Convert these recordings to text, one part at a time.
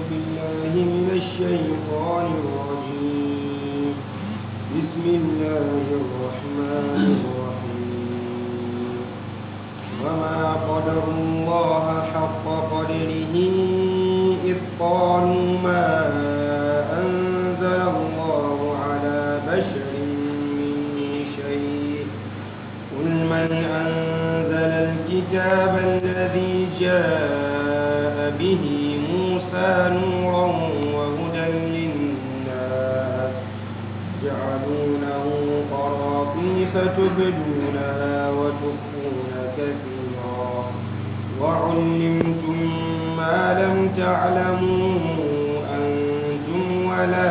بالله من الشيطان الرجيم بسم الله الرحمن الرحيم وما قدر الله حق قدره إذ قالوا ما أنزل الله على بشر من شيء قل من أنزل الكتاب الذي جاء به موسى نورا وهدى للناس جعلونه قراطيس تبدونها وتخفون كثيرا وعلمتم ما لم تعلموا أنتم ولا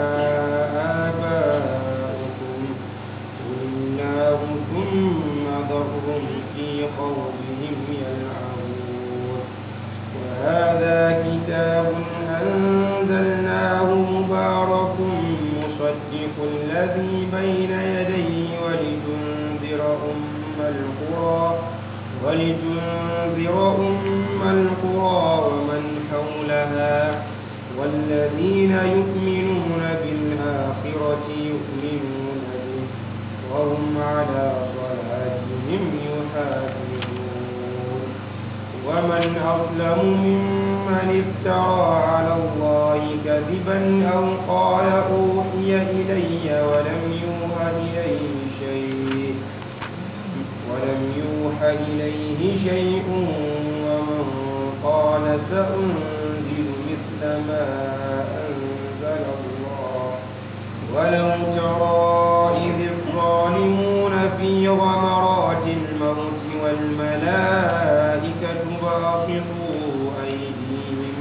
آباؤكم قل الله ثم ذرهم في خوضهم يلعبون وهذا كتاب أنزلناه مبارك مصدق الذي بين يديه ولتنذر أم القرى ولتنذر أم القرى ومن حولها والذين يؤمنون بالآخرة يؤمنون به وهم على صلاتهم يحافظون ومن أظلم ممن افترى على الله كذبا أو قال أوحي إلي ولم يوحى إليه شيء ولم يوحى إليه شيء ومن قال سأنزل مثل ما أنزل الله ولو ترى إذ الظالمون في غمرات الموت والملائكة باسطوا أيديهم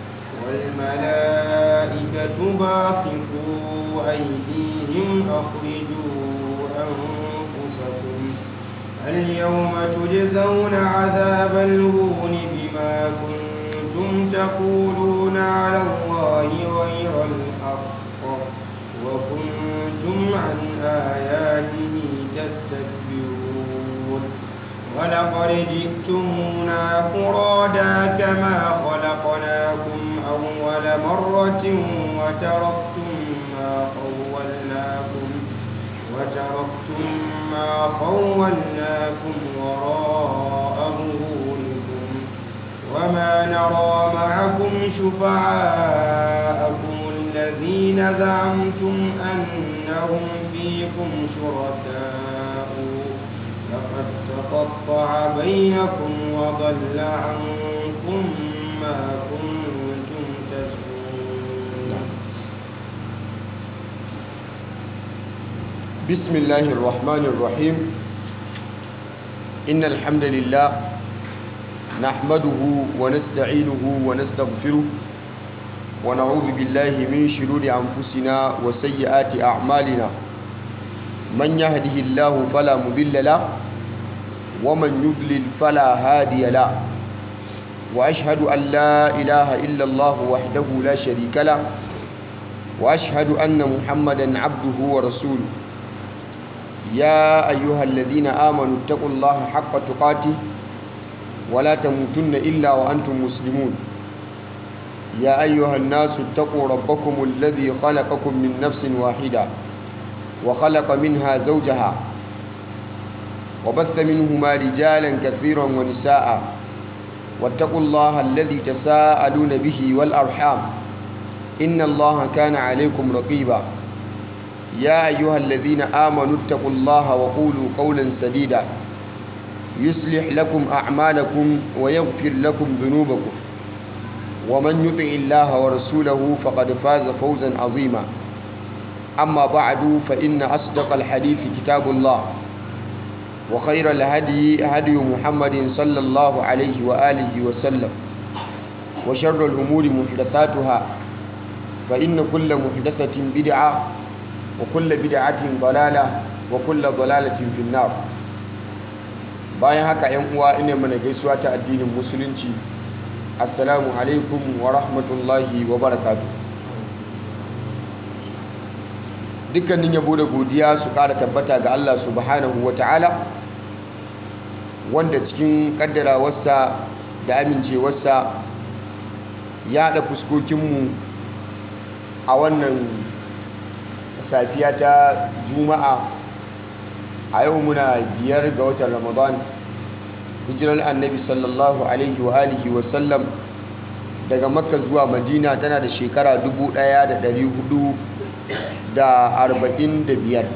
والملائكة باسطوا أيديهم أخرجوا أنفسكم اليوم تجزون عذاب الهون بما كنتم تقولون على الله غير الحق وكنتم عن آياته تستكبرون ولقد جئتمونا فرادا كما خلقناكم أول مرة وتركتم ما خولناكم وتركتم ما خولناكم وراء ظهوركم وما نرى معكم شفعاءكم الذين زعمتم أنهم فيكم شركاء لقد تقطع بينكم وضل عنكم ما كنتم تزعمون بسم الله الرحمن الرحيم إن الحمد لله نحمده ونستعينه ونستغفره ونعوذ بالله من شرور أنفسنا وسيئات أعمالنا من يهده الله فلا مضل له ومن يضلل فلا هادي له وأشهد أن لا إله إلا الله وحده لا شريك له وأشهد أن محمدا عبده ورسوله يا أيها الذين آمنوا اتقوا الله حق تقاته ولا تموتن إلا وأنتم مسلمون يا أيها الناس اتقوا ربكم الذي خلقكم من نفس واحدة وخلق منها زوجها وبث منهما رجالا كثيرا ونساء واتقوا الله الذي تساءلون به والأرحام إن الله كان عليكم رقيبا يا أيها الذين آمنوا اتقوا الله وقولوا قولا سديدا يصلح لكم أعمالكم ويغفر لكم ذنوبكم ومن يطع الله ورسوله فقد فاز فوزا عظيما أما بعد فإن أصدق الحديث كتاب الله وخير الهدي هدي محمد صلى الله عليه وآله وسلم وشر الأمور محدثاتها فإن كل محدثة بدعة وكل بدعة ضلالة وكل ضلالة في النار bayan haka yan uwa ina mana gaisuwa ta addinin musulunci assalamu alaikum wa rahmatullahi wa barakatuh dukkanin yabo da godiya su ƙara tabbata ga Allah subhanahu wa ta'ala wanda cikin ƙaddarawarsa da amincewarsa yaɗa fuskokinmu a wannan safiya ta juma'a a yau muna biyar ga watan ramadan hijirar annabi sallallahu alaihi wa alihi wasallam daga makka zuwa madina tana da shekara 1445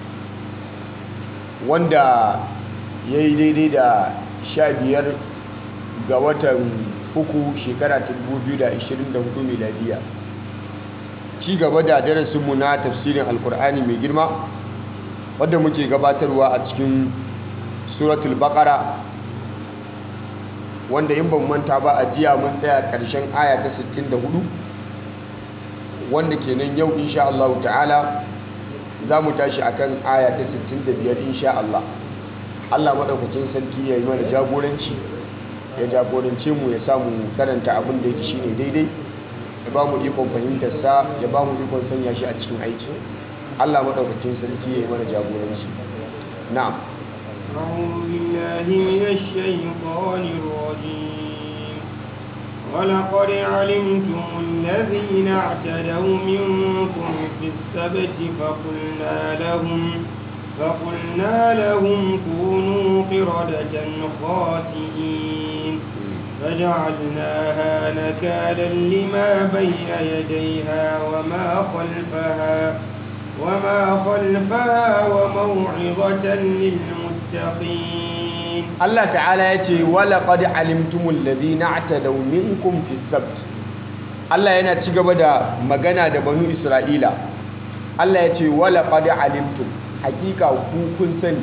wanda ya yi daidai da 15 ga watan uku shekara ta 2024 miladiya ci gaba da darasinmu na tafsirin alkur'ani mai girma wadda muke gabatarwa a cikin suratul baqara wanda in ban manta ba a jiya mun tsaya ƙarshen aya ta 64 wanda kenan yau insha Allah ta'ala za mu tashi akan aya ta 65 insha Allah Allah maɗaukacin sarki ya yi mana jagoranci ya jagorance mu ya samu karanta abin da yake shine daidai ya ba mu ikon fahimtarsa ya ba mu ikon sanya shi a cikin aiki Allah maɗaukacin sarki ya yi mana jagoranci na'am أعوذ بالله من الشيطان الرجيم ولقد علمتم الذين اعتدوا منكم في السبت فقلنا لهم فقلنا لهم كونوا قردة خاسئين فجعلناها نكالا لما بين يديها وما خلفها وما خلفها وموعظة للمتقين Allah ta'ala ya ce walaƙad alimtumul ladina atadaw minkum fi sabt Allah yana ci gaba da magana da banu Isra'ila Allah ya ce walaƙad alimtum hakika ku kun sani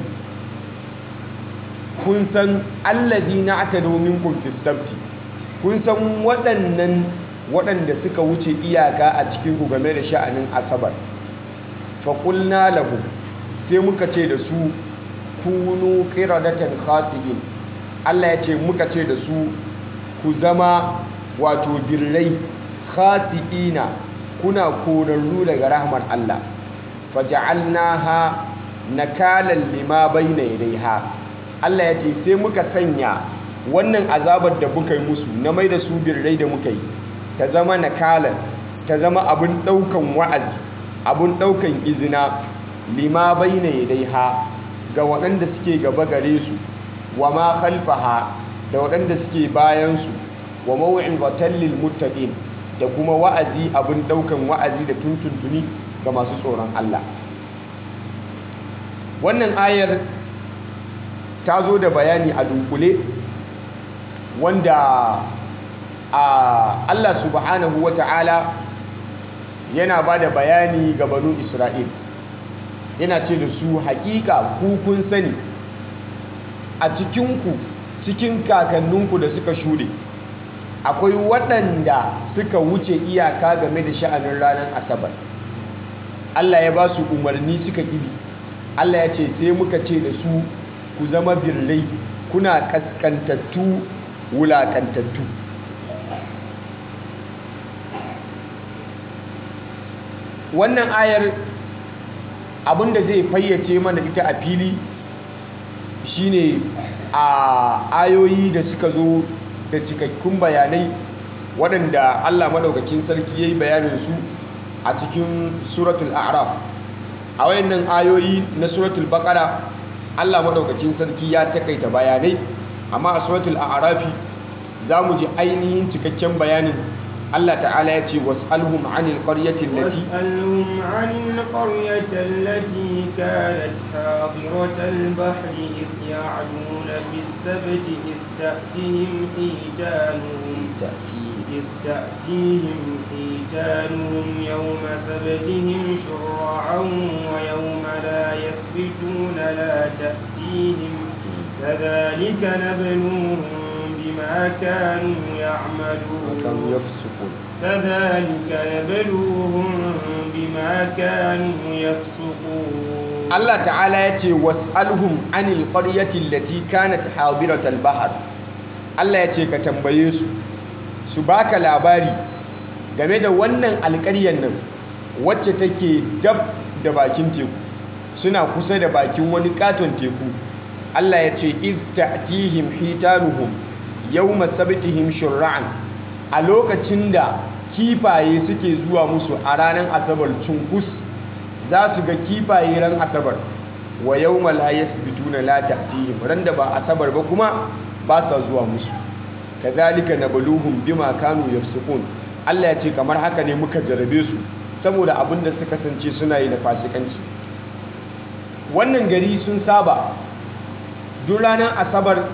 kun san alladina atadaw minkum fi sabt kun san waɗannan waɗanda suka wuce iyaka a cikin ku game da sha'anin asabar faƙulna lahu sai muka ce da su kunu qiradatan khasi'in Allah ya ce muka ce da su ku zama wato birrai khasi'ina kuna korarru daga rahmar Allah faja'alnaha nakalan lima bayna yadayha Allah ya ce sai muka sanya wannan azabar da muka yi musu na mai da su birrai da muka yi ta zama nakalan ta zama abin daukan wa'azi abin daukan izina lima bayna yadayha ga waɗanda suke gaba gare su wa ma khalfaha da waɗanda suke bayan su wa maw'izatan lil muttaqin da kuma wa'azi abin daukan wa'azi da tuntuntuni ga masu tsoron Allah wannan ayar ta zo da bayani a dunkule wanda a Allah subhanahu wata'ala yana ba da bayani ga banu Isra'il yana ce da su hakika ku kun sani a cikinku cikin kakanninku da suka shuɗe akwai waɗanda suka wuce iyaka game da sha'anin ranar asabar Allah ya ba su umarni suka ƙibi Allah ya ce sai muka ce da su ku zama birrai kuna ƙasƙantattu wulaƙantattu wannan ayar abinda zai fayyace mana ita a fili shine a ayoyi da suka zo da cikakkun bayanai waɗanda Allah maɗaukakin sarki ya yi bayaninsu a cikin suratul a'raf a wayannan ayoyi na suratul baƙara Allah maɗaukakin sarki ya takaita bayanai amma a suratul a'rafi za mu ji ainihin cikakken bayanin Allah ta'ala ya ce was'alhum 'anil qaryati allati واسألهم عن القرية التي كانت حاضرة البحر إذ يعدون في السبت إذ تأتيهم حيتانهم إذ تأتيهم حيتانهم يوم سبتهم شرعا ويوم لا يسبتون لا تأتيهم كذلك نبلوهم بما كانوا يعملون kanu yafsukun كذلك نبلوهم بما كانوا يفسقون Allah ta'ala ya ce was'alhum 'anil qaryati allati kanat hadiratal bahr Allah ya ce ka tambaye su su baka labari game da wannan alƙaryar nan wacce take dab da bakin teku suna kusa da bakin wani katon teku Allah ya ce iz ta'tihim hitanuhum yawma sabtihim shur'an a lokacin da kifaye suke zuwa musu a ranar asabar cunkus za su ga kifaye ran asabar wa yau malayas bituna la ta'tihim ran da ba asabar ba kuma ba sa zuwa musu kazalika nabluhum bima kanu yafsukun Allah ya ce kamar haka ne muka jarabe su saboda abin da suka kasance suna yi na fasikanci wannan gari sun saba duk ranar asabar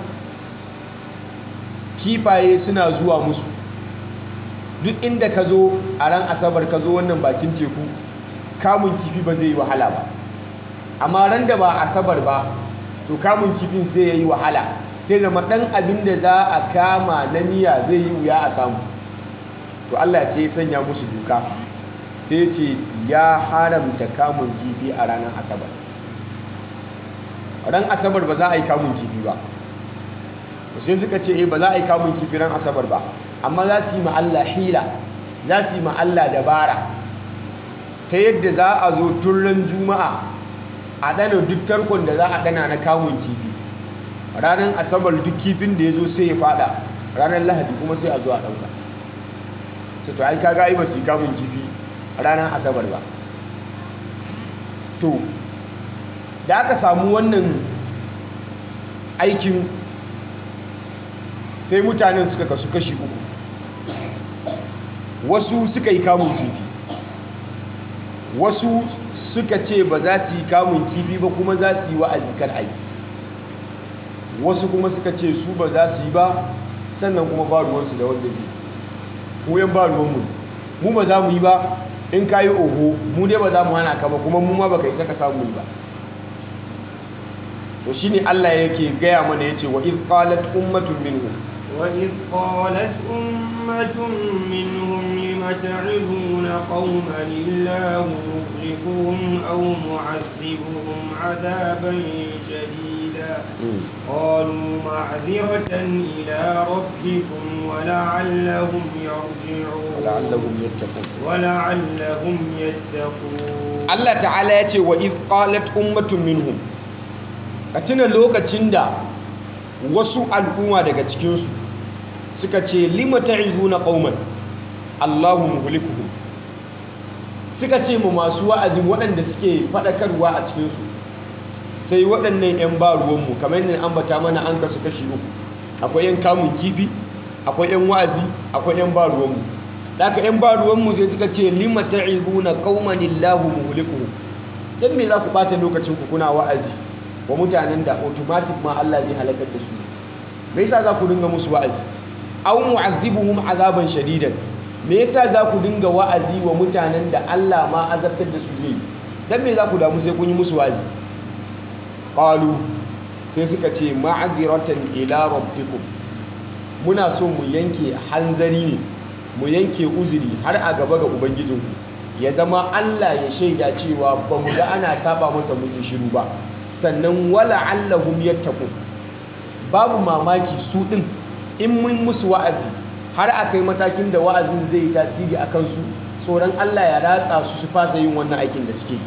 kifaye suna zuwa musu duk inda ka zo a ran asabar ka zo wannan bakin teku kamun kifi ba zai yi wahala ba amma ran da ba asabar ba to kamun kifin sai ya yi wahala sai zama ɗan abin da za a kama na miya zai yi wuya a samu to Allah sai ya sanya musu duka sai ce ya haramta kamun kifi a ranar asabar ran asabar ba za a yi kamun kifi ba sai suka ce ba za a yi kamun kifi ran asabar ba amma za su yi ma Allah hila za su yi ma Allah dabara ta yadda za a zo turren juma'a a ɗana duk tarkon da za a ɗana na kamun kifi ranar asabar duk kifin da ya zo sai ya fada ranar lahadi kuma sai a zo a ɗauka sai to ai kaga ai ba su yi kamun kifi ranar asabar ba to da aka samu wannan aikin sai mutanen suka kasu kashi uku wasu suka yi kamun kifi wasu suka ce ba za su yi kamun kifi ba kuma za su yi wa'azi kar a yi wasu kuma suka ce su ba za su yi ba sannan kuma ba ruwansu da wanda zai mu yan ba ruwanmu mu ba za mu yi ba in ka yi oho mu dai ba za mu hana ka ba kuma mu ma ba ka yi saka samu yi ba to shi ne Allah yake gaya mana ya ce wa iz qalat ummatun minhum وإذ قالت أمة منهم لم تعظون قوما الله مهلكهم أو معذبهم عذابا شديدا قالوا معذرة إلى ربكم ولعلهم يرجعون ولعلهم يتقون ولعلهم يتقون Allah ta'ala ya ce wa iz qalat ummatun minhum ka tuna lokacin da wasu al'umma daga cikinsu suka ce lima ta'izuna qauman Allahu muhlikuhum suka ce mu masu wa'azi waɗanda suke faɗakarwa a cikinsu sai waɗannan 'yan ba ruwanmu kamar yadda ambata mana an kasu kashi uku akwai 'yan kamun kifi akwai 'yan wa'azi akwai 'yan ba ruwanmu daga 'yan ba ruwanmu sai suka ce lima ta'izuna qauman Allahu muhlikuhum dan me za ku ɓata lokacin ku kuna wa'azi wa mutanen da automatic ma Allah zai halakar da su me yasa za ku dinga musu wa'azi aw mu'azzibuhum azaban shadidan me yasa za ku dinga wa'azi wa mutanen da Allah ma azabtar da su zai dan me za ku damu sai kun yi musu wa'azi qalu sai suka ce ma'aziratan ila rabbikum muna so mu yanke hanzari ne mu yanke uzuri har a gaba ga ubangijinku ya zama Allah ya shaida cewa ba mu ga ana saba masa mun yi shiru ba sannan wala allahum yattaqun babu mamaki su din in mun musu wa'azi har a kai matakin da wa'azin zai yi tasiri a kansu tsoron Allah ya ratsa su su fasa yin wannan aikin da suke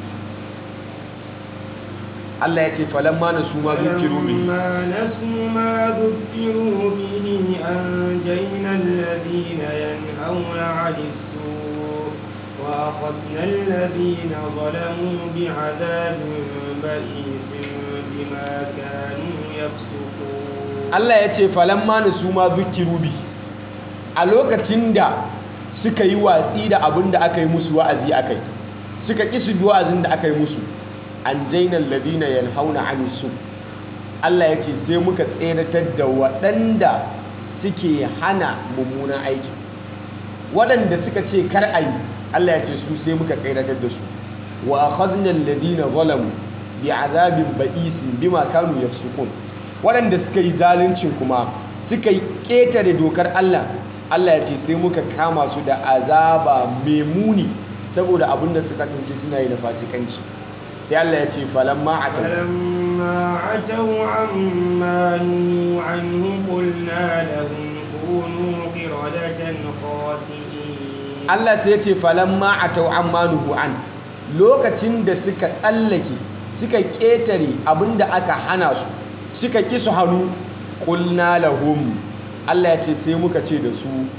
Allah ya ce falamma na su ma zukiru bihi فلما نسوا ما ذكروا به أنجينا الذين ينهون عن السوء وأخذنا الذين ظلموا بعذاب بئيس بما كانوا يفسقون Allah ya ce falamma na su ma zukiru bihi a lokacin da suka yi watsi da abin da aka yi musu wa'azi akai suka ƙi su bi wa'azin da aka yi musu an jainan ladina yanhauna anisu Allah ya ce sai muka tseratar da waɗanda suke hana mummunan aiki waɗanda suka ce kar a yi Allah ya ce su sai muka tseratar da su wa akhadna alladhina zalamu bi azabin ba'isin bima kanu yafsukun waɗanda suka yi zaluncin kuma suka yi ƙetare dokar Allah Allah ya ce sai muka kama su da azaba mai muni saboda abin da suka tunce suna yi na fasikanci sai Allah ya ce falamma atau فلما عتوا عما نهوا عنه قلنا لهم كونوا قردة خاسئين Allah sai ya ce falamma atau amma nuhu an lokacin da suka tsallake suka ƙetare abin da aka hana su suka ƙi su hannu ƙulna lahum Allah ya ce sai muka ce da su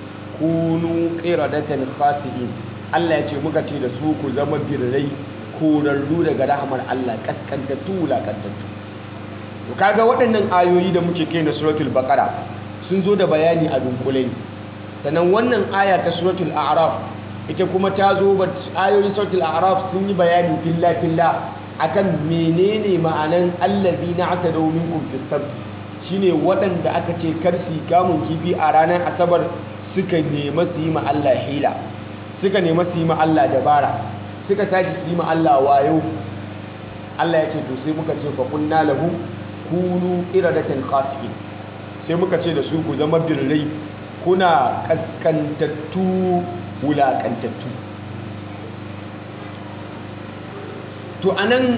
kunu qiradatan khasi'in Allah ya ce muka ce da su ku zama birrai korarru daga rahmar Allah kaskantattu wulakantattu to kaga waɗannan ayoyi da muke kai na suratul baqara sun zo da bayani a dunkule sannan wannan aya ta suratul a'raf ita kuma ta zo ba ayoyin suratul a'raf sun yi bayani filla filla akan menene ma'anan allazina atadaw minkum fis sabt shine waɗanda aka ce kar su kamun kifi a ranar asabar suka nema su yi ma Allah hila suka nema su yi ma Allah dabara suka tashi su yi ma Allah wayo Allah ya ce to sai muka ce fa kunna lahu kunu iradatan khasi'in sai muka ce da su ku zama birrai kuna kaskantattu wulakantattu to anan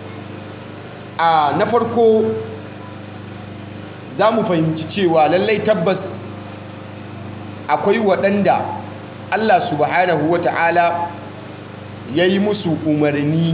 a na farko za mu fahimci cewa lallai tabbas akwai waɗanda Allah subhanahu wa ta'ala ya yi musu umarni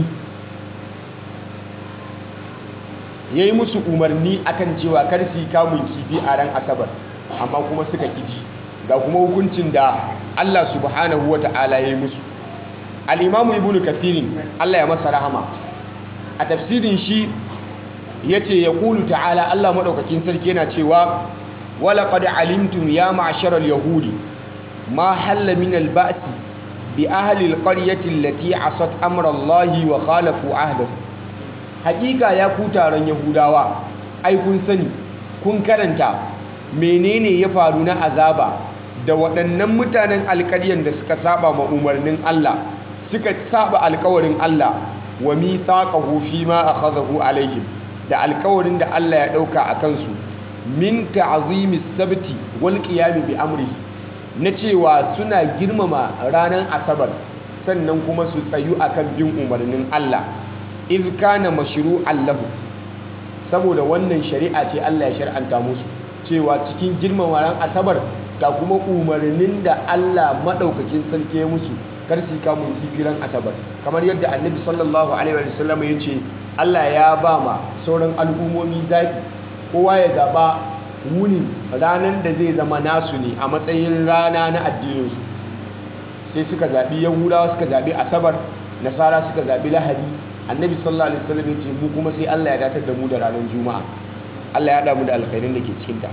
ya yi musu umarni akan cewa kar su kamun kifi a ran asabar amma kuma suka ƙiji ga kuma hukuncin da Allah subhanahu wa ta'ala ya yi musu al'imamu ibn kathirin Allah ya masa rahama a tafsirin shi ya ce ya ƙulu ta'ala Allah maɗaukakin sarki yana cewa wala qad alimtum ya ma'sharal yahudi ma halla min al-ba'si bi ahli al-qaryati allati asat amra Allah wa khalafu ahdahu haƙiƙa ya ku taron yahudawa ai kun sani kun karanta menene ya faru na azaba da waɗannan mutanen alƙaryan da suka saba ma umarnin Allah suka saba alƙawarin Allah wa mithaqahu fi ma akhadahu alaihim da alƙawarin da Allah ya ɗauka a kansu min ta'zimis sabti wal qiyam bi amrihi na cewa suna girmama ranar asabar sannan kuma su tsayu akan bin umarnin Allah iz kana mashru'an lahu saboda wannan shari'a ce Allah ya shar'anta musu cewa cikin girmama ran asabar ga kuma umarnin da Allah madaukakin sarki ya musu kar su kamun kifiran asabar kamar yadda annabi sallallahu alaihi wa sallam ya ce Allah ya ba ma sauran al'ummomi zaɓi kowa ya zaɓa wuni ranar da zai zama nasu ne a matsayin rana na addininsu sai suka zaɓi yahudawa suka zaɓi asabar nasara suka zaɓi lahadi annabi sallallahu alaihi wasallam ya ce mu kuma sai Allah ya datar da mu da ranar juma'a Allah ya haɗa mu da alkhairin da ke cikinta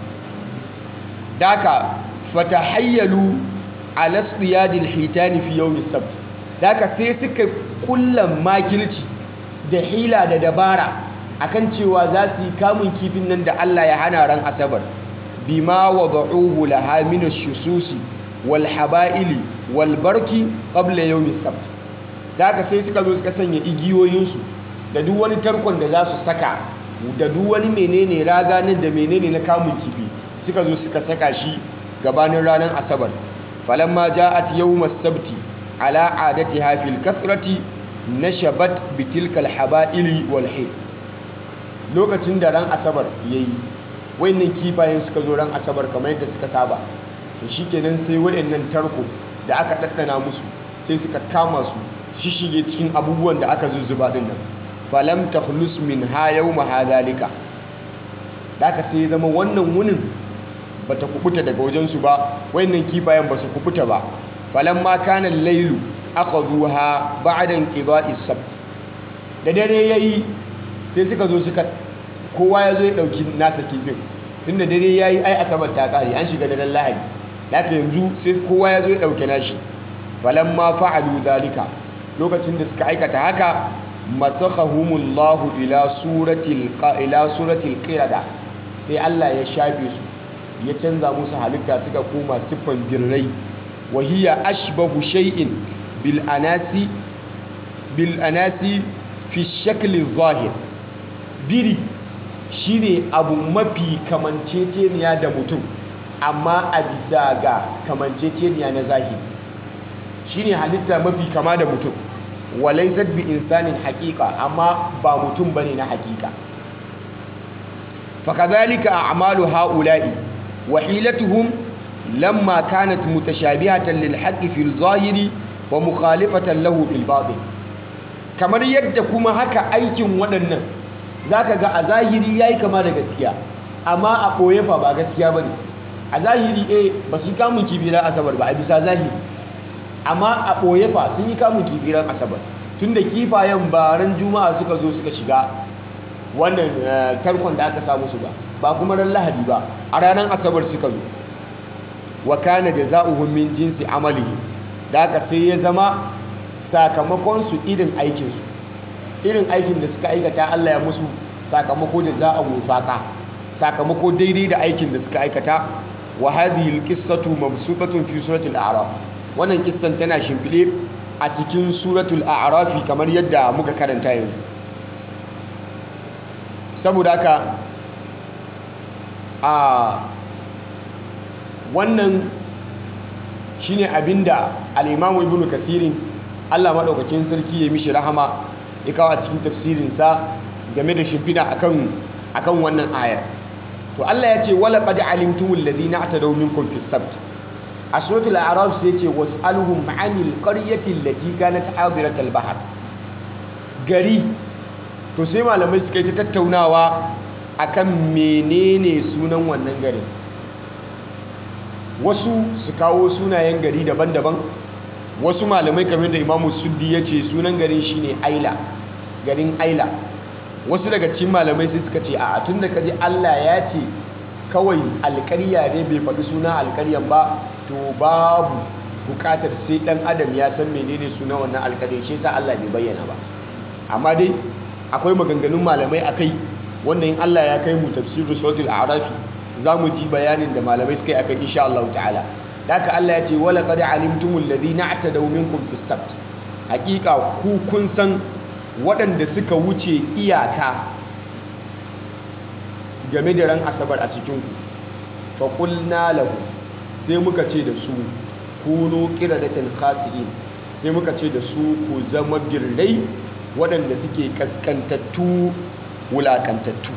daka fatahayyalu ala siyadil hitani fi yawmi sabt daka sai suka kullan makilci da hila da dabara akan cewa za su yi kamun kifin nan da Allah ya hana ran asabar bima wada'uhu laha min ash-shususi wal haba'ili wal barki qabla yawmi sabt daka sai suka zo suka sanya igiyoyinsu da duk wani tarkon da za su saka da duk wani menene raga nan da menene na kamun kifi suka zo suka saka shi gabanin ranar asabar falamma ja'at yawmas sabti ala adatiha fil kathrati nashabat bitilkal haba'ili wal hay lokacin da ran asabar yayi wayannan kifayen suka zo ran asabar kamar yadda suka saba to shikenan sai wayannan tarko da aka daddana musu sai suka kama su shishige cikin abubuwan da aka zuzzuba din nan falam takhlus min ha yawma hadhalika da aka sai zama wannan wunin bata kubuta daga wajen su ba wayannan kifayen ba su kubuta ba falam ma kana al-lailu akhadhuha ba'da inqida'i sabt da dare yayi sai suka zo suka kowa ya zo ya dauki nasa kifin tunda dare yayi ai asabar ta kare an shiga daren lahadi haka yanzu sai kowa ya zo ya dauke nashi falamma fa'alu dhalika lokacin da suka aikata haka masakhahumullahu ila suratil ila suratil qirada sai Allah ya shafe su ya canza musu halitta suka koma siffan birrai wa hiya ashbahu shay'in bil anasi bil anasi fi shakli zahir biri shine abu mafi kamanceceniya da mutum amma a bisa ga kamanceceniya na zahiri shine halitta mafi kama da mutum walaysat bi insanin haqiqa amma ba mutum bane na haqiqa fakadhalika a'malu haula'i wa hilatuhum lamma kanat mutashabihatan lil haqqi fil zahiri wa mukhalifatan lahu fil batin kamar yadda kuma haka aikin waɗannan zaka ga a zahiri yayi kama da gaskiya amma a ɓoye fa ba gaskiya bane a zahiri eh ba su yi kamun kifi ran asabar ba a bisa zahiri amma a ɓoye fa sun yi kamun kifi ran asabar tun da kifayen ba ran juma'a suka zo suka shiga wannan tarkon da aka samu su ba ba kuma ran lahadi ba a ranar asabar suka zo wa kana jazaohum min jinsi amalihi da haka sai ya zama sakamakon su irin aikin su irin aikin da suka aikata Allah ya musu sakamako da za a wufaka sakamako daidai da aikin da suka aikata wa hadhihi alqissatu mabsutatun fi suratul a'raf wannan kissan tana shimfide a cikin suratul a'raf kamar yadda muka karanta yanzu saboda haka a wannan shine abinda al-imamu ibnu kathirin Allah madaukakin sarki ya mishi rahama ya kawo a cikin tafsirinsa game da shimfida akan akan wannan ayar to Allah ya ce wala qad alimtumul ladina atadaw minkum fis sabt a suratul a'raf sai ce was'aluhum 'anil qaryati allati kanat hadirat al-bahr gari to sai malamai suka yi ta tattaunawa akan menene sunan wannan garin wasu su kawo sunayen gari daban-daban wasu malamai kamar da imamu suddi ya ce sunan garin shine aila garin aila wasu daga cikin malamai sai suka ce a tun da kaji allah ya ce kawai alkarya ne bai faɗi suna alkaryan ba to babu bukatar sai ɗan adam ya san menene sunan wannan alkarya shi sa allah bai bayyana ba amma dai akwai maganganun malamai a kai wanda in allah ya kai mu tafsirin suratul a'rafi za mu ji bayanin da malamai suka yi akan insha Allah ta'ala haka Allah ya ce wala qad alimtumul ladina atadaw minkum fis sabt hakika ku kun san waɗanda suka wuce iyaka game da ran asabar a cikin ku fa qulna lahu sai muka ce da su kunu qiradatan khasi'in sai muka ce da su ku zama birrai waɗanda suke kaskantattu wulakantattu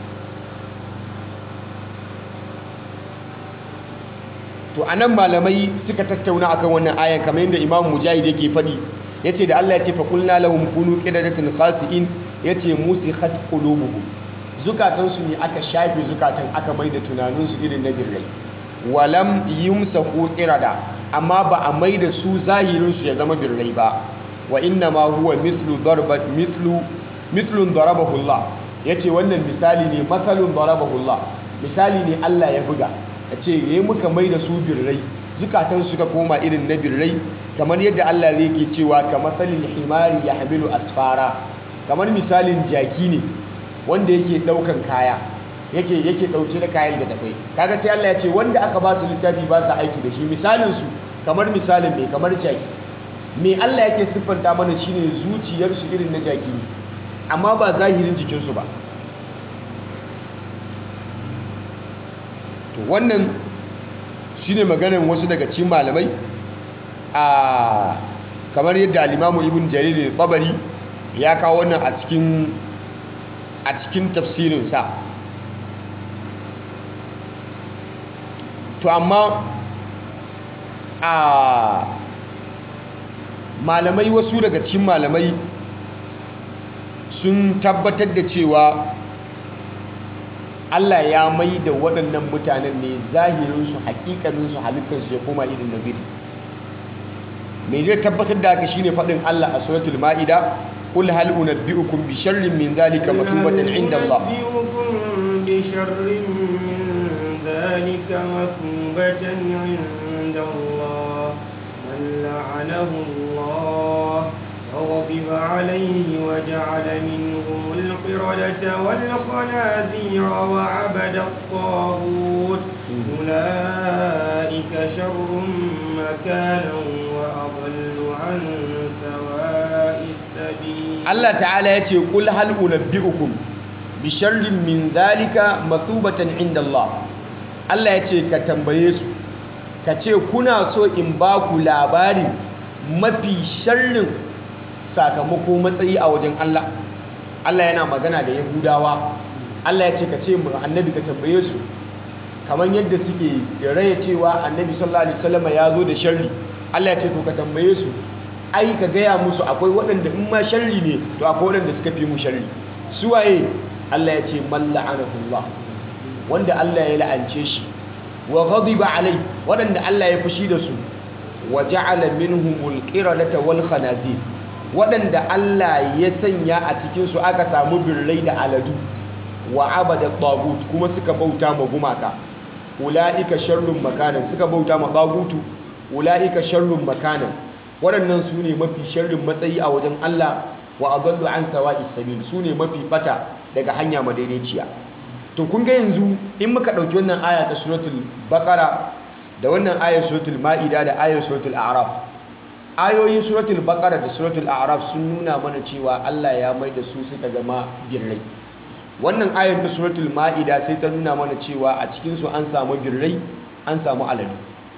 to anan malamai suka tattauna akan wannan ayan kamar yadda Imam Mujahid yake faɗi yace da Allah ya ce fa qulna lahum kunu qiradatan khasi'in yace musikhat qulubuhum zukatan su ne aka shafe zukatan aka maida tunanin su irin na birrai walam yumsahu qirada amma ba a maida su zahirin su ya zama birrai ba wa inna ma huwa mithlu darbat mithlu mithlun darabahu Allah yace wannan misali ne masalun darabahu Allah misali ne Allah ya buga a ce ya muka mai da su birrai zukatan suka koma irin na birrai kamar yadda Allah zai ke cewa ka matsalin himari ya hamilu asfara kamar misalin jaki ne wanda yake daukan kaya yake yake dauke da kayan da tafai kaga sai Allah ya ce wanda aka ba su littafi ba su aiki da shi misalin su kamar misalin mai kamar jaki me Allah yake siffanta mana shine zuciyarsu irin na jaki ne amma ba zahirin jikinsu ba to wannan shine maganar wasu daga cikin malamai a kamar yadda alimamu ibn jarir tabari ya kawo wannan a cikin a cikin tafsirinsa to amma a malamai wasu daga cikin malamai sun tabbatar da cewa Allah ya mai da waɗannan mutanen ne zahirinsu hakikaninsu halittarsu ya koma irin na biri mai zai tabbatar da haka shine faɗin Allah a suratul ma'ida qul hal unabbi'ukum bi sharrin min zalika masubatan inda Allah بشر من ذلك مثوبة عند الله من لعنه الله وغضب عليه وجعل منهم القردة والخنازير وعبد الطاغوت أولئك شر مكانا وأضل عن سواء السبيل Allah ta'ala ya ce qul hal unabbi'ukum bi sharrin min zalika mathubatan inda Allah Allah ya ce ka tambaye su ka ce kuna so in ba ku labarin mafi sharrin sakamako matsayi a wajen Allah Allah yana magana da Yahudawa Allah ya ce ka ce mu annabi ka tambaye su kamar yadda suke raya cewa annabi sallallahu alaihi wasallam ya zo da sharri Allah ya ce to ka tambaye su ai ka gaya musu akwai waɗanda in ma sharri ne to akwai waɗanda suka fi mu sharri su waye Allah ya ce man la'anahullah wanda Allah ya la'ance shi wa ghadiba alai waɗanda Allah ya fushi da su wa ja'ala minhumul qiradata wal khanazir waɗanda Allah ya sanya a cikin su aka samu birrai da aladu wa abada tagut kuma suka bauta ma gumaka ulaika sharrun makanan suka bauta ma tagutu ulaika sharrun makanan waɗannan su ne mafi sharrin matsayi a wajen Allah wa adallu an sawa'is sabil su ne mafi bata daga hanya madaidaiciya to kun ga yanzu in muka ɗauki wannan aya ta suratul baqara da wannan ayar suratul ma'ida da ayar suratul a'raf ayoyin suratul baqara da suratul a'raf sun nuna mana cewa Allah ya mai da su suka zama birrai wannan ayar ta suratul ma'ida sai ta nuna mana cewa a cikin su an samu birrai an samu aladu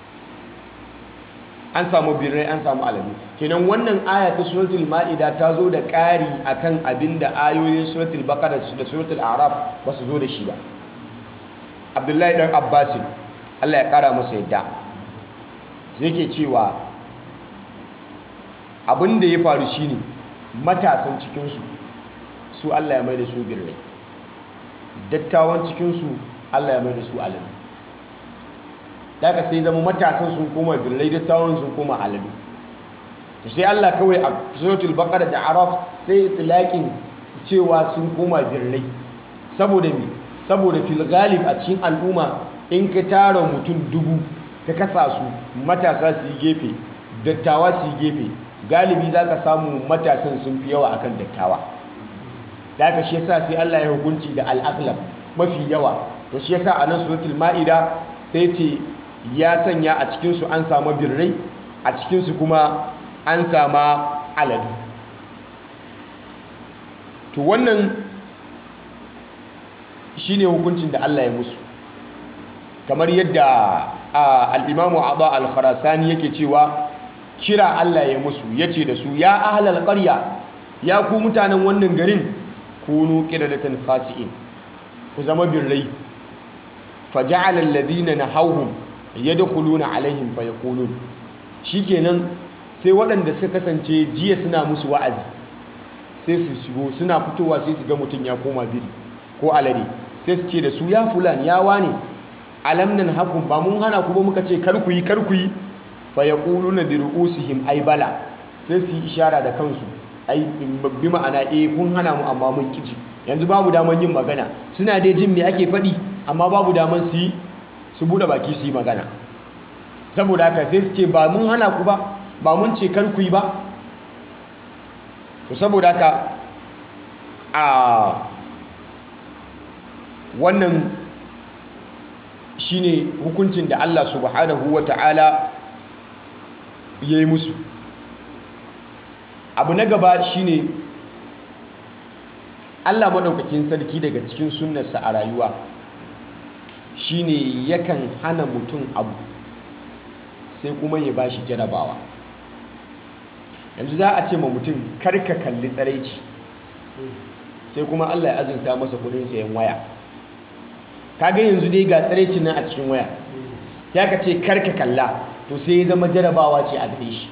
an samu birrai an samu aladu kenan wannan aya ta suratul ma'ida ta zo da ƙari akan abin da ayoyin suratul baqara da suratul a'raf ba su zo da shi ba abdullahi dan abbasin Allah ya ƙara masa yadda sai ke cewa abin da ya faru shine matasan cikinsu su Allah ya mai da su birrai dattawan cikinsu Allah ya mai da su aladu daga sai zama matasan sun koma birrai dattawan sun koma aladu to sai Allah kawai a suratul baqara da araf sai itlaqin cewa sun koma birrai saboda me saboda fil ghalib a cikin al'umma in ka tara mutum dubu ka kasa su matasa su yi gefe dattawa su yi gefe galibi za ka samu matasan sun fi yawa akan dattawa da aka shi yasa sai Allah ya hukunci da al'aqlab mafi yawa to shi yasa a nan suratul ma'ida sai ce ya sanya a cikinsu an samu birrai a cikinsu kuma an sama aladu to wannan shine hukuncin da Allah ya musu kamar yadda al'imamu abu al-kharasani yake cewa kira Allah ya musu ya ce da su ya ahalar ƙarya ya ku mutanen wannan garin kunu ƙiradatan khasi'in ku zama birrai faja'alar ladina na hauhun ya da kuluna alaihim fa ya kulun shi kenan sai waɗanda suka kasance jiya suna musu wa'azi sai su shigo suna fitowa sai su ga mutum ya koma biri ko alade sai su ce da su ya fulan ya wane alam nan hakun ba mun hana ku ba muka ce kar ku yi kar ku yi fa yaquluna bi ru'usihim ay bala sai su yi ishara da kansu ai bi ma'ana eh kun hana mu amma mun kiji yanzu babu daman yin magana suna dai jin me ake faɗi amma babu daman su yi su bude baki su yi magana saboda haka sai su ce ba mun hana ku ba ba mun ce kar ku yi ba to saboda haka a wannan shine hukuncin da Allah subhanahu wata'ala ya yi musu abu na gaba shine Allah maɗaukakin sarki daga cikin sunnarsa a rayuwa shine yakan hana mutum abu sai kuma ya bashi jarabawa yanzu za a ce ma mutum karka kalli tsaraici sai kuma Allah ya azurta masa kudin sayan waya kaga yanzu dai ga tsaraicin nan a cikin waya ya ka ce karka kalla to sai ya zama jarabawa ce a gare shi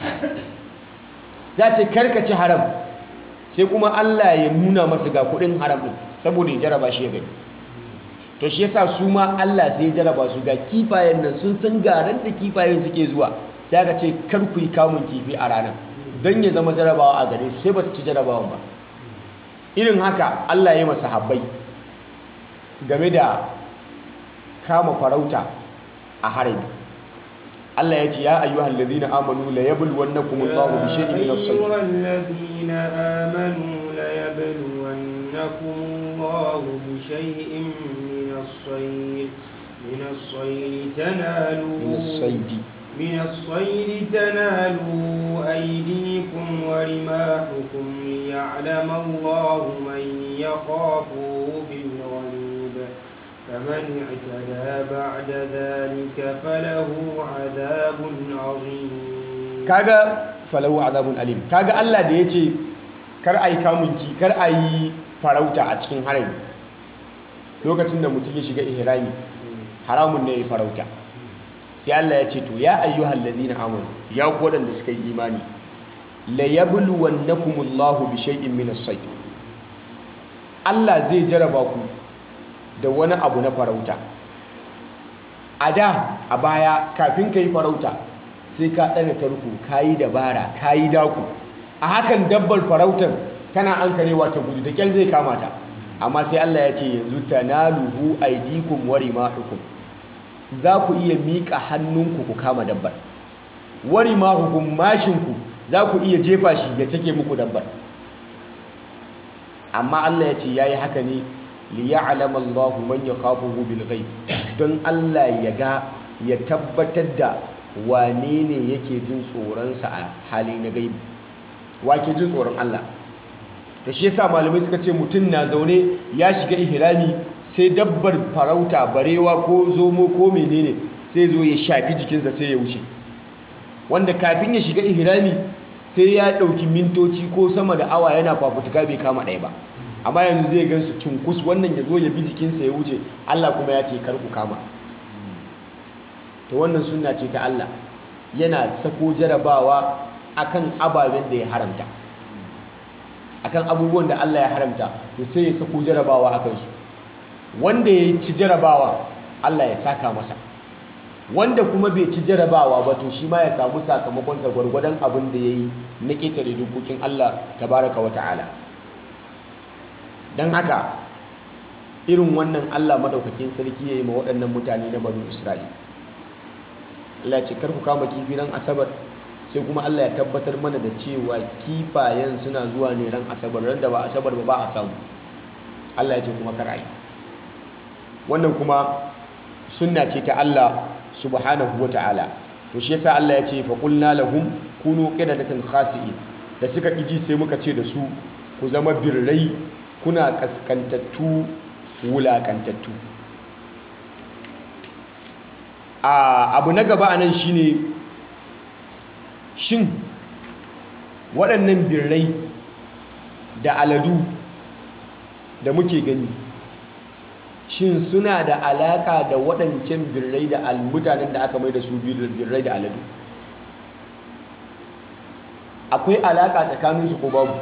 za ce karka ci haram sai kuma Allah ya nuna masa ga kudin haram din saboda ya jaraba shi ya gani to shi yasa su ma Allah sai ya jaraba su ga kifayen nan sun san garan da kifayen suke zuwa sai aka ce kar ku yi kamun kifi a ranar don ya zama jarabawa a gare su sai ba su ci jarabawan ba irin haka Allah ya yi masa habbai game da kama farauta a harami Allah ya ce ya ayyuhal ladina amanu la yabluwannakum Allahu bi shay'in min as-sayd يا أيها الذين آمنوا ليبلونكم الله بشيء من الصيد من الصيد تنالوا min as-sayd من الصيد تنالوا أيديكم ورماحكم ليعلم الله من يخافه بالغيب فمن اعتدى بعد ذلك فله عذاب عظيم kaga falahu azabun alim kaga Allah da yace kar ayi kamunki kar ayi farauta a cikin harami lokacin da mutum ya shiga ihrami haramun ne ya farauta sai Allah ya ce to ya ayyuhal ladina amanu ya ku wadanda suka yi imani la yabluwannakumullahu bi shay'in min as-sayd Allah zai jaraba ku da wani abu na farauta a da a baya kafin ka yi farauta sai ka ɗana tarko ka yi dabara ka yi daku a hakan dabbar farautar tana an karewa ta gudu da kyal zai kama ta amma sai Allah ya ce yanzu tanaluhu aydikum wa rimahukum za ku iya miƙa hannunku ku kama dabbar wa rimahukum mashinku za ku iya jefa shi ya take muku dabbar amma Allah ya ce yayi haka ne li ya'lama Allahu man yakhafuhu bil ghaib don Allah ya ga ya tabbatar da wane ne yake jin tsoronsa a hali na gaibi wa ke jin tsoron Allah da shi yasa malamai suka ce mutum na zaune ya shiga ihrami sai dabbar farauta barewa ko zomo ko menene sai zo ya shafi jikinsa sai ya wuce wanda kafin ya shiga ihrami sai ya ɗauki mintoci ko sama da awa yana fafutuka bai kama ɗaya ba amma yanzu zai gan su cunkus wannan ya zo ya bi jikinsa ya wuce Allah kuma ya ce kar ku kama to wannan sunna ce ta Allah yana sako jarabawa akan ababen da ya haramta akan abubuwan da Allah ya haramta to sai ya sako jarabawa akan su wanda ya ci jarabawa Allah ya saka masa wanda kuma bai ci jarabawa ba to shi ma ya samu sakamakon sa gwargwadon abin da yayi na ketare dokokin Allah tabaraka wa ta'ala dan haka irin wannan Allah madaukakin sarki yayi ma waɗannan mutane na banu Isra'ila Allah ce kar ku kama kifi ran asabar sai kuma Allah ya tabbatar mana da cewa kifayen suna zuwa ne ran asabar ran da ba asabar ba ba a samu Allah ya ce kuma kar ai wannan kuma sunna ce ta Allah subhanahu ta'ala. to shi yasa Allah ya ce fa qulna lahum kunu qidadatan khasi'in da suka kiji sai muka ce da su ku zama birrai kuna kaskantattu wulakantattu a abu na gaba anan shine shin waɗannan birrai da aladu da muke gani shin suna da alaka da waɗancan birrai da mutanen da aka mai da su birrai da aladu akwai alaka tsakaninsu ko babu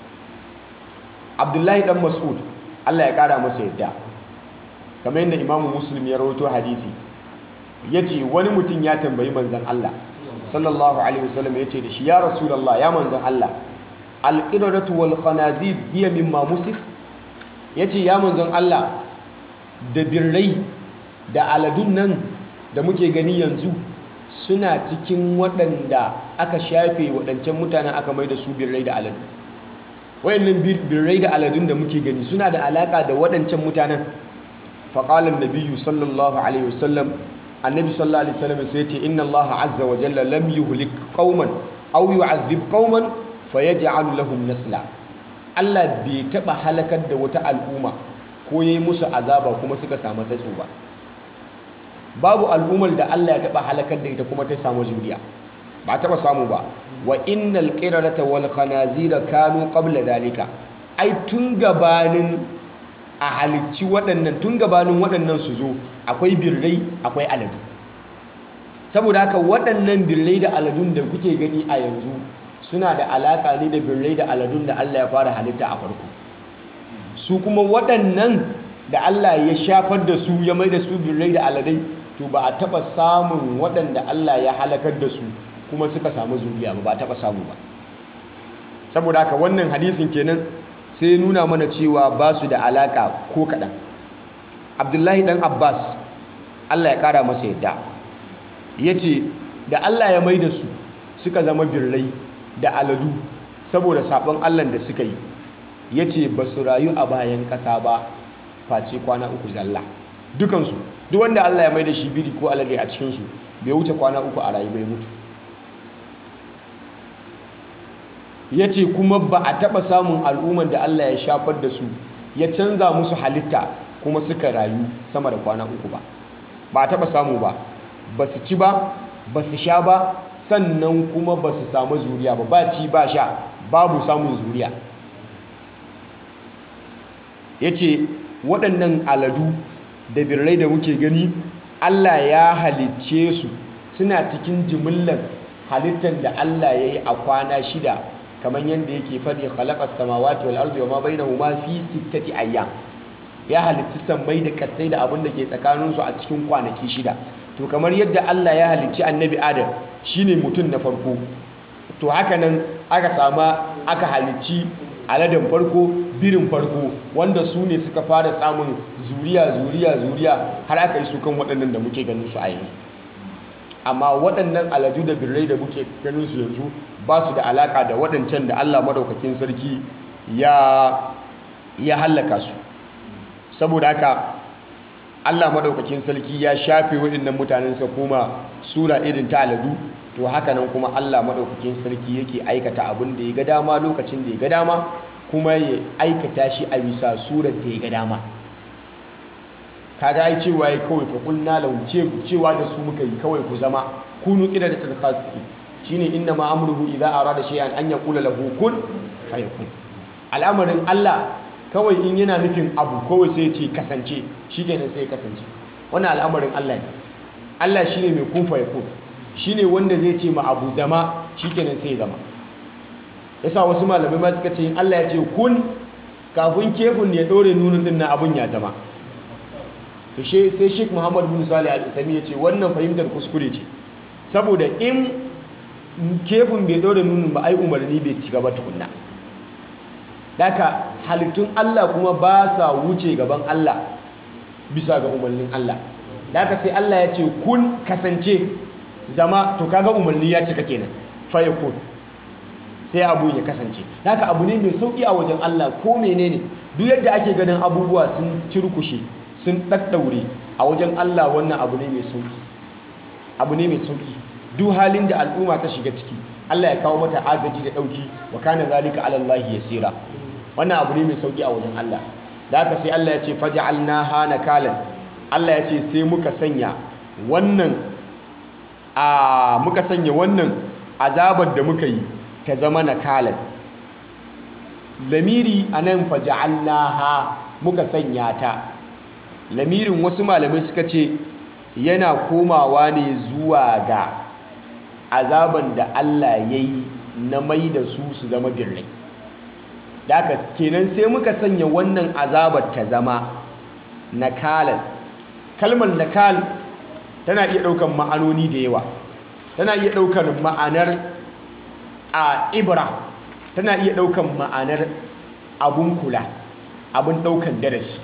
abdullahi dan mas'ud allah ya ƙara masa yadda kamar yadda imamu muslim ya rawaito hadisi ya ce wani mutum ya tambayi manzan allah sallallahu alaihi wasallam ya ce da shi ya rasulallah ya manzan allah alƙidadatu wal khanazir hiya mimma musif ya ce ya manzan allah da birrai da aladun nan da muke gani yanzu suna cikin waɗanda aka shafe waɗancan mutanen aka mai da su birrai da aladu wayannan birrai da aladun da muke gani suna da alaka da waɗancan mutanen faƙalar nabiyu sallallahu alaihi wasallam annabi sallallahu alaihi wasallam sai ce inna allaha azza wa jalla lam yuhlik qauman aw yu'adhib qauman fayaj'alu lahum nasla Allah bai taba halakar da wata al'umma ko yayi musu azaba kuma suka samu tsatso ba babu al'ummar da Allah ya taba halakar da ita kuma ta samu zuriya ba taba samu ba wa innal qiradata wal khanazira kanu qabla dalika ai tun gabanin a halicci waɗannan tun gabanin waɗannan su zo akwai birrai akwai aladu saboda haka waɗannan birrai da aladun da kuke gani a yanzu suna da alaƙa ne da birrai da aladun da Allah ya fara halitta a farko su kuma waɗannan da Allah ya shafar da su ya mai da su birrai da aladai to ba a taɓa samun waɗanda Allah ya halakar da su kuma suka samu zuriya ba ba taɓa samu ba saboda haka wannan hadisin kenan sai nuna mana cewa ba su da alaka ko kaɗan abdullahi ɗan abbas allah ya ƙara masa yadda ya ce da allah ya mai da su suka zama birrai da aladu saboda saɓon allah da suka yi ya ce ba su rayu a bayan ƙasa ba face kwana uku zalla dukansu duk wanda allah ya mai da shi biri ko alade a cikinsu bai wuce kwana uku a rayu bai mutu ya ce kuma ba a taɓa samun al'umman da Allah ya shafar da su ya canza musu halitta kuma suka rayu sama da kwana uku ba ba a taɓa samu ba ba su ci ba ba su sha ba sannan kuma ba su samu zuriya ba ba ci ba sha babu samun zuriya ya ce waɗannan aladu da birrai da muke gani Allah ya halicce su suna cikin jimillar halittar da Allah ya yi a kwana shida kamar yadda yake faɗi khalaqas samawati wal ardi wama bainahuma fi sittati ayyam ya halitta sammai da kasai da abin da ke tsakanin su a cikin kwanaki shida to kamar yadda Allah ya halicci annabi Adam shine mutum na farko to haka nan aka sama aka halicci aladen farko birin farko wanda su ne suka fara samun zuriya zuriya zuriya har aka yi su kan waɗannan da muke ganin su a yanzu amma waɗannan aladu da birrai da muke ganin su yanzu ba su da alaka da waɗancan da Allah madaukakin sarki ya ya hallaka su saboda haka Allah madaukakin sarki ya shafe waɗannan mutanen sa kuma sura irin ta aladu to haka nan kuma Allah madaukakin sarki yake aikata abin da ya ga dama lokacin da ya ga dama kuma ya aikata shi a bisa surar da ya ga dama kaga ai cewa ya kawai fa kulna lahu cewa da su muka yi kawai ku zama kunu qidadatul khasi'in shine inna ma amruhu idza arada shay'an an yaqula lahu kun fayakun al'amarin Allah kawai in yana nufin abu kawai sai ya ce kasance shikenan sai ya kasance wannan al'amarin Allah ne Allah shine mai kun fayakun shine wanda zai ce ma abu zama shikenan sai ya zama yasa wasu malamai ma suka ce in Allah ya ce kun kafin kefin ya dore nunin din na abun ya zama to sai Sheikh Muhammad bin Salih Al-Utsaimin ya ce wannan fahimtar kuskure ce saboda in kefin bai dore nunin ba ai umarni bai ci gaba tukunna daka halittun Allah kuma ba sa wuce gaban Allah bisa ga umarnin Allah daka sai Allah ya ce kun kasance zama to kaga umarni ya cika kenan fa yakun sai abu ya kasance haka abu ne mai sauki a wajen Allah ko menene duk yadda ake ganin abubuwa sun cirkushe sun daddaure a wajen Allah wannan abu ne mai sauki abu ne mai sauki duk halin da al'umma ta shiga ciki Allah ya kawo mata agaji da dauki wa kana zalika ala Allah yasira wannan abu ne mai sauki a wajen Allah da haka sai Allah ya ce faj'alnaha nakalan Allah ya ce sai muka sanya wannan a muka sanya wannan azabar da muka yi ta zama nakalan lamiri anan faj'alnaha muka sanya ta lamirin wasu malamai suka ce yana komawa ne zuwa ga azaban da Allah ya yi na mai da su su zama birrai da haka kenan sai muka sanya wannan azabar ta zama nakalan kalmar nakal tana iya ɗaukar ma'anoni da yawa tana iya ɗaukar ma'anar a ibra tana iya ɗaukar ma'anar abun kula abun ɗaukar darasi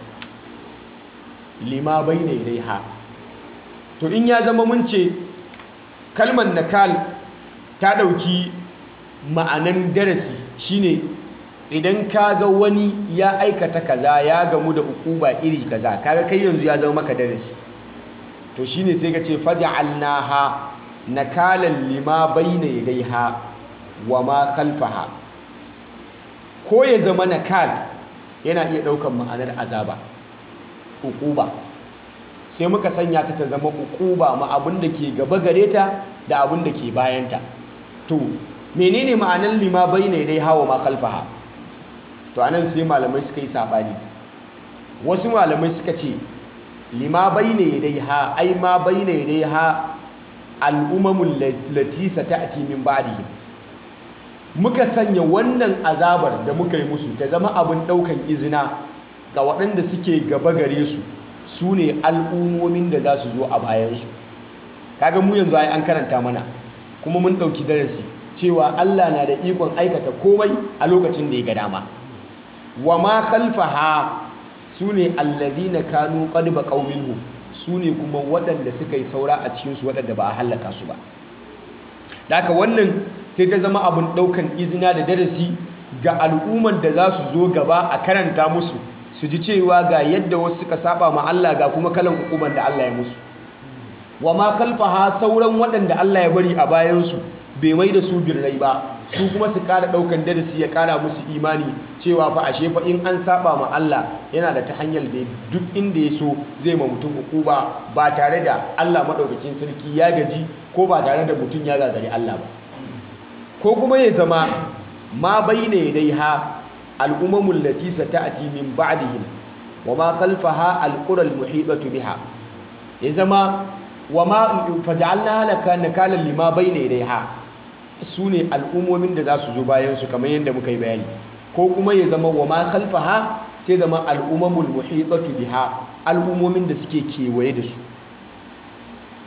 lima bai ne dai ha to in ya zama mun ce kalmar nakal ta ɗauki ma'anan darasi shine idan ka ga wani ya aikata kaza ya gamu da ukuba iri kaza kaga kai yanzu ya zama maka darasi to shine sai ka ce faj'alnaha nakalan lima bayna yadayha wa ma khalfaha ko ya zama nakal yana iya daukan ma'anar azaba ukuba sai muka sanya ta ta zama ukuba ma abin da ke gaba gare ta da abin da ke bayanta to menene ma'anar lima bayna yadayha wa ma khalfaha to anan sai malamai suka yi sabani wasu malamai suka ce lima bayna yadayha ai ma bayna yadayha al'umamul lati sata'ti min ba'dihim muka sanya wannan azabar da muka yi musu ta zama abin daukan izina ga waɗanda suke gaba gare su su ne al'ummomin da za su zo a bayansu kaga mu yanzu ai an karanta mana kuma mun ɗauki darasi cewa Allah na da ikon aikata komai a lokacin da ya ga dama wa ma khalfaha sune alladhina kanu qad baqaw minhu sune kuma waɗanda suka yi saura a cikin su waɗanda ba a halaka su ba haka wannan sai ta zama abin ɗaukan izina da darasi ga al'umman da za su zo gaba a karanta musu su ji cewa ga yadda wasu suka saba ma Allah ga kuma kalan hukuman da Allah ya musu wa ma khalfaha sauran waɗanda Allah ya bari a bayansu bai mai da su birrai ba su kuma su kara daukan darasi ya kara musu imani cewa fa ashe fa in an saba ma Allah yana da ta hanyar da duk inda ya so zai ma mutum hukuma ba tare da Allah madaukakin sarki ya gaji ko ba tare da mutum ya gagari Allah ba ko kuma ya zama ma bayna yadaiha al'umamul lati sata'ati min ba'dihim wa ma khalfaha alqura almuhitatu biha ya zama wa ma faj'alna laka nakalan lima bayna yadaiha su ne al'ummomin da za su zo bayansu kamar yadda muka yi bayani ko kuma ya zama wa ma khalfaha sai zama al'ummamul muhitatu biha al'ummomin da suke kewaye da su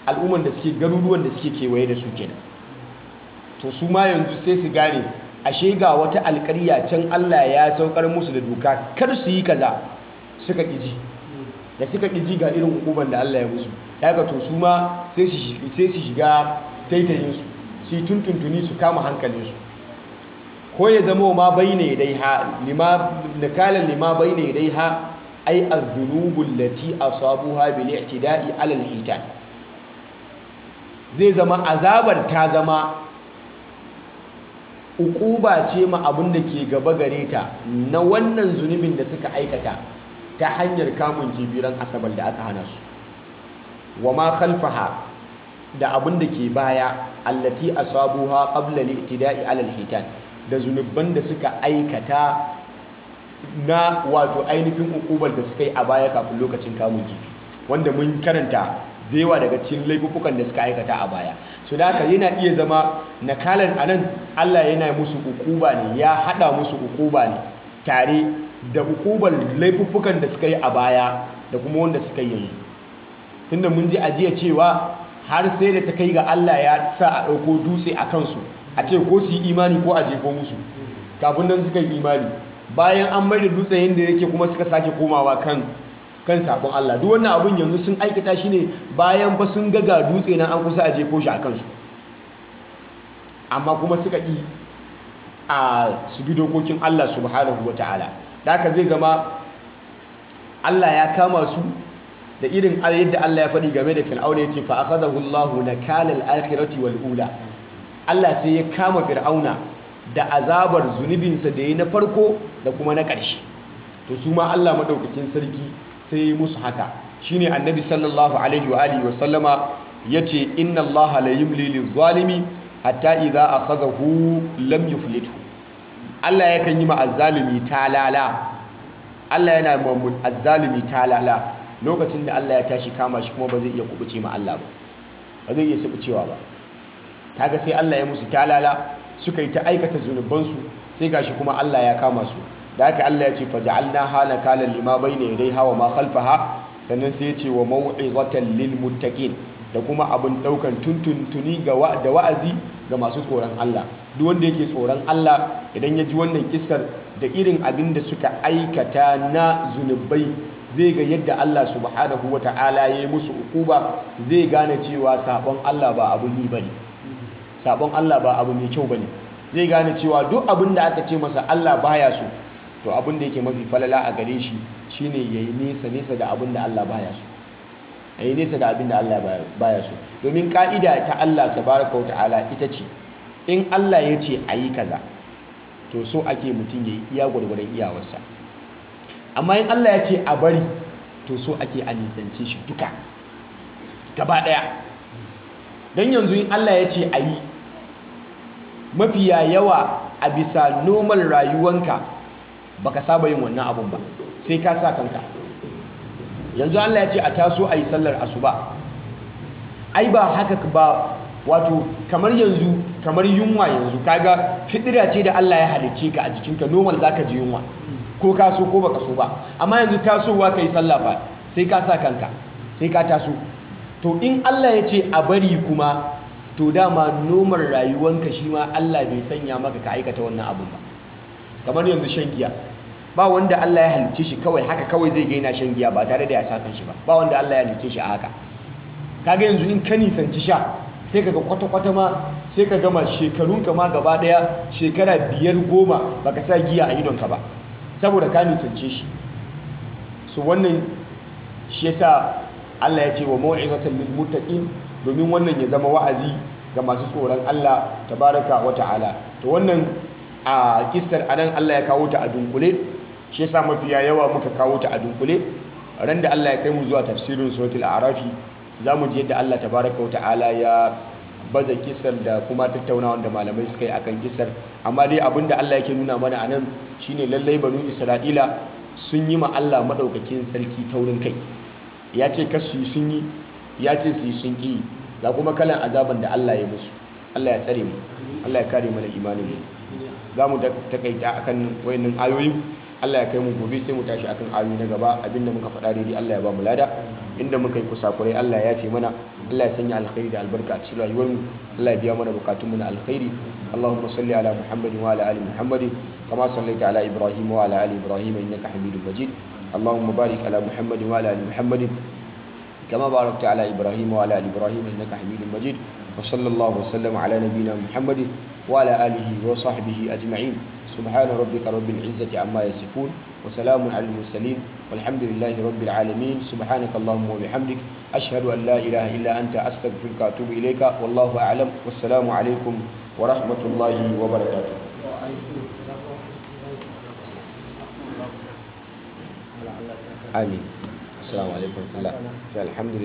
al'umman da suke garuruwan da suke kewaye da su kenan to su ma yanzu sai su gane ashe ga wata alƙarya can Allah ya saukar musu da doka kar su yi kaza suka ƙiji da suka ƙiji ga irin hukuman da Allah ya musu ya ga to su ma sai su shiga taitayinsu su yi tuntuntuni su kama hankalinsu ko ya zama ma bai ne dai ha nakalan lima bai ne dai ha ai azunubul lati asabuha bil i'tida'i alal hitan zai zama azabar ta zama ukuba ce ma abin da ke gaba gare ta na wannan zunubin da suka aikata ta hanyar kamun kibiran asabar da aka hana su wa ma khalfaha da abin da ke baya allati asabuha qabla al-i'tida'i 'ala al-hitan da zunuban da suka aikata na wato ainihin ukubar da suka yi a baya kafin lokacin kamun kifi wanda mun karanta da yawa daga cikin laifukan da suka aikata a baya so da haka yana iya zama nakalan anan Allah yana musu ukuba ne ya hada musu ukuba ne tare da ukubar laifukan da suka yi a baya da kuma wanda suka yi yanzu tunda mun ji ajiya cewa har sai da ta kai ga Allah ya sa a ɗauko dutse a kansu a ce ko su yi imani ko a jefo musu kafin nan suka yi imani bayan an mai da dutse yadda yake kuma suka sake komawa kan kan sabon Allah duk wannan abun yanzu sun aikata shi ne bayan ba sun ga ga dutse nan an kusa a jefo shi a kansu amma kuma suka yi a su bi dokokin Allah subhanahu wa ta'ala da haka zai zama Allah ya kama su da irin yadda Allah ya faɗi game da fir'auna ya ce fa akhadahu Allahu nakala al-akhirati wal ula Allah sai ya kama fir'auna da azabar zunubinsa da ya na farko da kuma na ƙarshe to su ma Allah madaukakin sarki sai ya musu haka shine annabi sallallahu alaihi wa alihi wa sallama yace inna Allah la yumli lil-zalimi hatta idza akhadahu lam yuflithu Allah yakan yi ma azzalimi talala Allah yana ma azzalimi talala lokacin da Allah ya tashi kama shi kuma ba zai iya kubuce ma Allah ba ba zai iya subucewa ba kaga sai Allah ya musu talala suka yi ta aikata zunubansu sai gashi kuma Allah ya kama su da haka Allah ya ce faja'alna hala kalan lima bayna yadayha wa ma khalfaha sannan sai ya ce wa mau'izatan lil muttaqin da kuma abin daukan tuntuntuni ga da wa'azi ga masu tsoron Allah duk wanda yake tsoron Allah idan ya ji wannan kissar da irin abin da suka aikata na zunubai zai ga yadda Allah subhanahu wa ta'ala ya yi musu ukuba zai gane cewa sabon Allah ba abu yi bane sabon Allah ba abu mai kyau bane zai gane cewa duk abin da aka ce masa Allah baya so to abin da yake mafi falala a gare shi shine yayi nesa nesa da abin da Allah baya so yayi nesa da abin da Allah baya so domin ka'ida ta Allah tabaraka wa ta'ala ita ce in Allah ya ce ayi kaza to so ake mutum yayi iya gwargwadon iyawarsa amma in Allah ya ce a bari to so ake a nisance shi duka gaba ɗaya don yanzu in Allah ya ce a yi mafiya yawa a bisa normal rayuwanka baka saba yin wannan abun ba sai ka sa kanka yanzu Allah ya ce a taso a yi sallar asuba ai ba haka ba wato kamar yanzu kamar yunwa yanzu kaga fitira ce da Allah ya halicce ka a jikinka normal zaka ji yunwa ko ka so ko baka so ba amma yanzu tasowa kai sallah fa sai ka sa kanka sai ka taso to in Allah ya ce a bari kuma to dama nomar rayuwanka shi ma Allah bai sanya maka ka aikata wannan abun ba kamar yanzu shan giya ba wanda Allah ya halicce shi kawai haka kawai zai gaina shan giya ba tare da ya sa shi ba ba wanda Allah ya halicce shi a haka kaga yanzu in ka nisanci sha sai kaga kwata-kwata ma sai ka gama shekarunka ma gaba daya shekara biyar goma baka sa giya a idonka ba saboda ka nisance shi su wannan shi yasa Allah ya ce wa mau'izatan lil muttaqin domin wannan ya zama wa'azi ga masu tsoron Allah tabaraka wa ta'ala to wannan a kissar anan Allah ya kawo ta a dunkule shi yasa mafiya yawa muka kawo ta a dunkule ran da Allah ya kai mu zuwa tafsirin suratul a'rafi zamu ji yadda Allah tabaraka wa ta'ala ya baza kissar da kuma tattaunawa da malamai suka yi akan kissar amma dai abinda Allah yake nuna mana anan shine lallai banu Isra'ila sun yi ma Allah madaukakin sarki taurin kai ya ce kasu sun yi ya ce su yi sun ƙi ga kuma kalan azaban da Allah ya musu Allah ya tsare mu Allah ya kare mana imanin mu za mu takaita akan wayannan ayoyin Allah ya kai mu gobe sai mu tashi akan ayoyi na gaba abinda muka faɗa daidai Allah ya ba mu lada inda muka yi kusakurai Allah ya ce mana Allah ya sanya alkhairi da albarka a cikin rayuwar mu Allah ya biya mana bukatun mu na alkhairi Allahumma salli ala Muhammadin wa ala ali Muhammadin kama sallaita ala Ibrahim wa ala ali Ibrahim innaka Hamidum Majid Allahumma barik ala Muhammadin wa ala ali Muhammadin كما باركت على إبراهيم وعلى آل إبراهيم إنك حميد مجيد وصلى الله وسلم على نبينا محمد وعلى آله وصحبه أجمعين سبحان ربك رب العزة عما يصفون وسلام على المرسلين والحمد لله رب العالمين سبحانك اللهم وبحمدك أشهد أن لا إله إلا أنت أستغفرك وأتوب إليك والله أعلم والسلام عليكم ورحمة الله وبركاته آمين السلام عليكم ورحمة الله الحمد لله